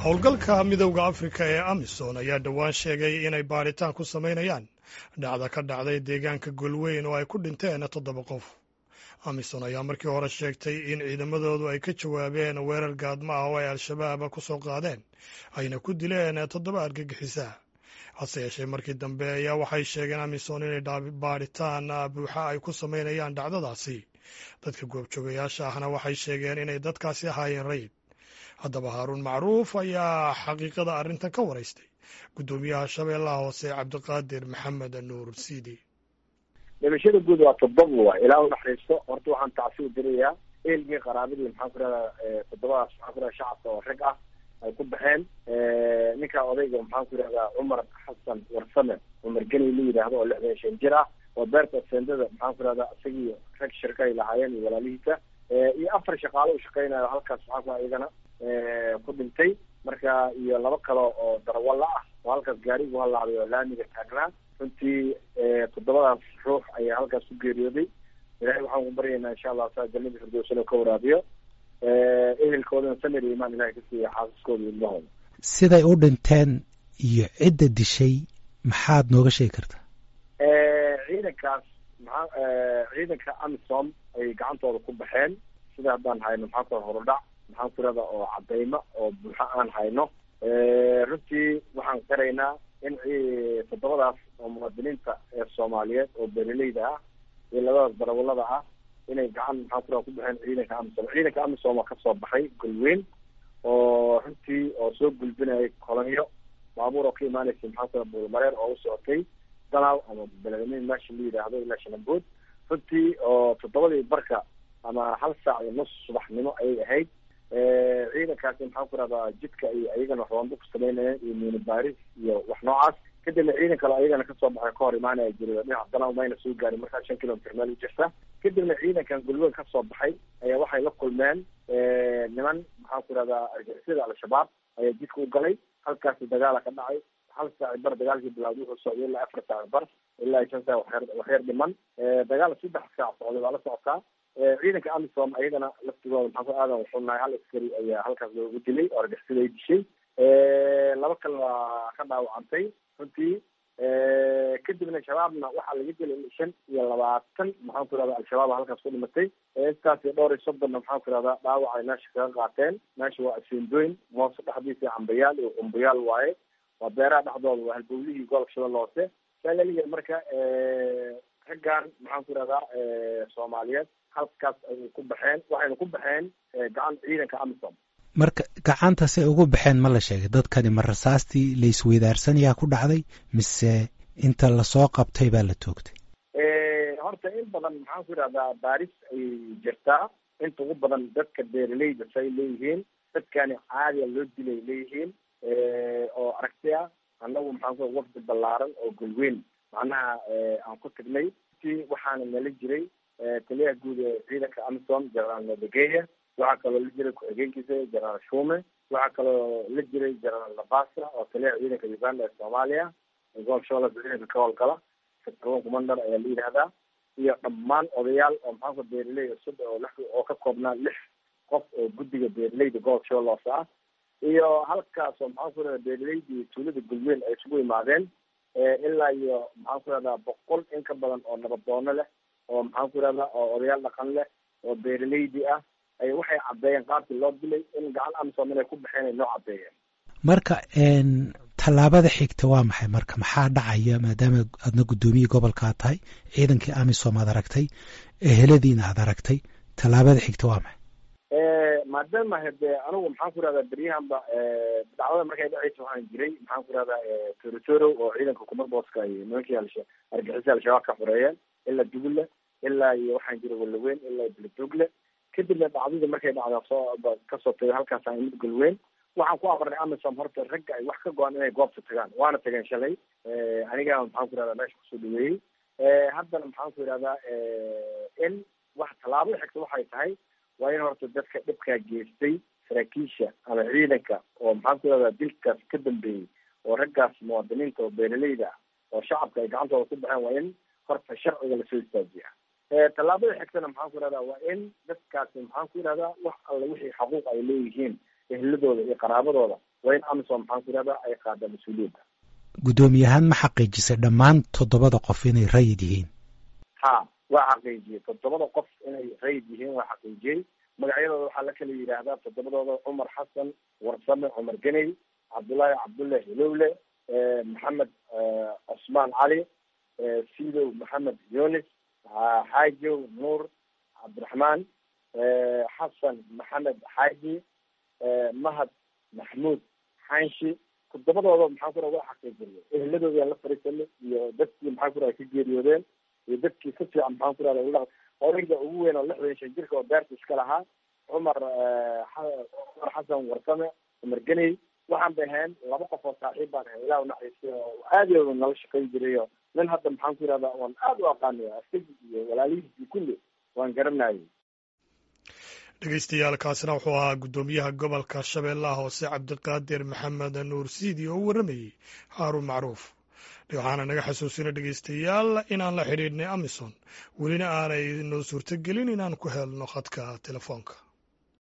howlgalka midowda afrika ee amisom ayaa dhowaan sheegay inay baadhitaan ku samaynayaan dhacda ka dhacday deegaanka golweyn oo ay ku dhinteen toddoba qof amisom ayaa markii hore sheegtay in ciidamadoodu ay ka jawaabeen weerar gaadma ah oo ay al-shabaab ku soo qaadeen ayna ku dileen toddoba argagixisa hase yeeshee markii dambe ayaa waxay sheegeen amisom inay baadhitaan buuxa ay ku samaynayaan dhacdadaasi dadka goobjoogayaasha ahna waxay sheegeen inay dadkaasi ahaayeen rayid haddaba haaruun macruuf ayaa xaqiiqada arrintan ka waraystay guddoomiyaha shabeellaha hoose cabdiqaadir maxamed nuur siidi dhimashada guud waa toddoba waay ilaa u naxariisto horta waxaan tacsi u dirayaa eelgii qaraabadii maxaan ku rahdaa toddobadaas maxaan ku rahda shacabka oo rag ah ay ku baxeen ninkaa odayga maxaan ku yihahdaa cumar xasan warsame cumar geni la yidhaahdo oo lixdan shan jir ah oo beerta sendada maxaan ku rahdaa isagii rag shirka ay lahaayeen iyo walaalihiisa iyo afar shaqaalo u shaqeynayo halkaas maxaan ku iyagana ku dhintay marka iyo laba kale oo darawalla ah oo halkaas gaarigu halaabay oo laamiga taagnaa runtii toddobadaas ruux ayaa halkaas ku geeriyooday ilahay waxaan ku baryaynaa insha allah saa jannada firdowsano ka waraabiyo ehelkoodana samir iyo imaan ilahay ka siiya xaasaskooda iyo ilmahooda siday u dhinteen iyo cidda dishay maxaad nooga sheegi kartaa ciidankaas maxaa ciidanka amisom ay gacantooda ku baxeen sida haddaan hayno maxaa ku horudhac maxaan ku irahda oo cadaymo oo buuxo aan hayno runtii waxaan qiraynaa in toddobadaas oo muwaadiniinta ee soomaaliyeed oo beeraleyda ah iyo labadaas darawalada ah inay gacan maxaan ku raha ku baxeen ciidanka amisom ciidanka amisom oo kasoo baxay golweyn oo runtii oo soo gulbinayay kolonyo baabuur oo ka imaanaysa maxaan ku raha buulmareer oo u socotay dalaw ama beledamiin meesha la yidhaahdo ilaa shanambood runtii oo toddobadii barka ama hal saac iyo nus subaxnimo ayay ahayd ciidankaasi maxaan ku rahdaa jidka ay ayagana roombo ku samaynayeen iyo miini baaris iyo wax noocaas kadibna ciidan kale ayagana kasoo baxay ka hor imaanaya jira dhinaca dalaw mayna soo gaarin markaa shan kilomitr meel u jirta kadibna ciidankan gulweyn kasoo baxay ayaa waxay la kulmeen niman maxaan ku rahdaa argixisada al-shabaab ayaa jidka u galay halkaasi dagaala ka dhacay hal saaci bar dagaalkii bilaawday wuxuu socday ilaa afar saaci bar ilaa shan saac waxyar waxyar dhiman dagaal saddex saac socday waa la socotaa ciidanka amisom ayagana laftigooda maxaan ku aadan wuxuu nahay hal askari ayaa halkaas loogu dilay oo argixisada ay dishay laba kale waa ka dhaawacantay runtii kadibna shabaabna waxaa laga dilay shan iyo labaatan maxaan ku irahda al-shabaab halkaas ku dhimatay intaas iyo dhowr iyo soddonna maxaan ku irahdaa dhaawac ay meesha kaga qaateen meesha waa asendoyn moose dhexdiisa cambayaal iyo qumbayaal waaye waa beeraha dhexdooda waa halbowlihii gobolka shabeelle hoose saa laliya marka raggan maxaan ku irahdaa soomaaliyeed halkaas ayay ku baxeen waxayna ku baxeen gacan ciidanka amisom marka gacantasay ugu baxeen ma la sheegay dadkani ma rasaastii laisweydaarsanyaa ku dhacday mise inta lasoo qabtay baa la toogtay horta in badan maxaan ku idhahdaa baaris ayay jirtaa inta ugu badan dadka beeraleyda say leeyihiin dadkani caadiya loo dilay leeyihiin oo aragti ah annagu maxaan ku wafdi ballaaran oo golweyn macnaha aan ku tagnay si waxaana nala jiray taliyaha guud ee ciidanka amisom generaal nadegeya waxaa kaloo la jiray ku-xigeenkiisa generaal shume waxaa kaloo la jiray generaal nabasa oo taliyaha ciidanka uganda ee soomaaliya gobolka shabeelle ciidanka ka howlgala sector commander ayaa la yidhahdaa iyo dhammaan odayaal oo maxaanku beeraley cusub oo lix oo ka koobnaa lix qof oo guddiga beeraleyda gobolka shabeelle hoose ah iyo halkaas oo maxaan ku irahda beeraleydii tuulada gulweyn ay isugu imaadeen ilaa iyo maxaan ku irahdaa boqol in ka badan oo nabadoono leh oo maxaan ku irahdaa oo odayaal dhaqan leh oo beeraleydii ah ay waxay caddeeyeen qaabkii loo dilay in gacan amisom inay ku baxeen ay noo caddeeyeen marka tallaabada xigta waa maxay marka maxaa dhacaya maadaama aadna guddoomiye gobolkaa tahay ciidankii amisom aad aragtay eheladiina aad aragtay tallaabada xigta waa maxay maadaama hade anigu maxaan ku irahdaa beryahanba dacwada markay dhaceysa waxaan jiray maxaan ku irahdaa torotoro oo ciidanka kumar booska ay nimankii argixisa al-shabaab ka xoreeyeen ilaa dugulle ilaa iyo waxaan jiray walaweyn ilaa beledogle kadibna dhacdada markay dhacda soo kasoo tagay halkaas mid golweyn waxaan ku amarnay amisom horta ragga ay wax ka go-an inay goobta tagaan waana tageen shalay aniga maxaan ku irahdaa meesha kusoo dhaweeyey haddana maxaan ku irahdaa in wax tallaabada xigta waxay tahay waa in horta dadka dhibkaa geystay saraakiisha ama ciidanka oo maxaan ku irahdaa dilkaas ka dambeeyey oo raggaas muwaadiniinta oo beeraleyda ah oo shacabka ay gacantooda ku baxeen waa in horta sharciga lasoo istaajiya tallaabada xigtana maxaan ku irahdaa waa in dadkaasi maxaan ku irahdaa wax alla wixii xaquuq ay leeyihiin ehladooda iyo qaraabadooda waa in amisom maxaan ku yidhahdaa ay qaada mas-uuliyadda guddoomiyahaan ma xaqiijisay dhammaan toddobada qof inay rayid yihiin ha waa xaqiijiyey toddobada qof inay rayid yihiin waa xaqiijiyey magacyadooda waxaa la kala yidhaahdaa toddobadooda cumar xasan warsame cumar geney cabdullaahi cabdulle hilowle maxamed cosmaan cali sidow maxamed yunis xaajow nuur cabdiraxmaan xasan maxamed xaaji mahad maxmuud xanshi toddobadooda maxaan kura waa xaqiijinay eheladoodaan la fariisanay iyo dadkii maxaan kura ka geeriyoodeen iyo dadkii si fiican maxaan ku rahda odayga ugu weyn oo lixdan shan jirka oo beerta iska lahaa cumar cumar xasan warsame cumar geney waxaan bay ahayn laba qof oo saaxiib baan ahay ilah naxariistay oo aadooda nala shaqayn jirayo nin hadda maxaan ku yihahdaa waan aada u aqaanay askagi iyo walaalihiisii kulli waan garanayay dhegeystayaal kaasina wuxuu ahaa guddoomiyaha gobolka shabeellaha hoose cabdiqaadir maxamed nuur siidi oo u warramayey haaruun macruuf waxaana naga xasuusina dhegeystayaal inaan la xidhiidhnay amison welina aanay noo suurto gelin inaan ku helno khadka telefoonka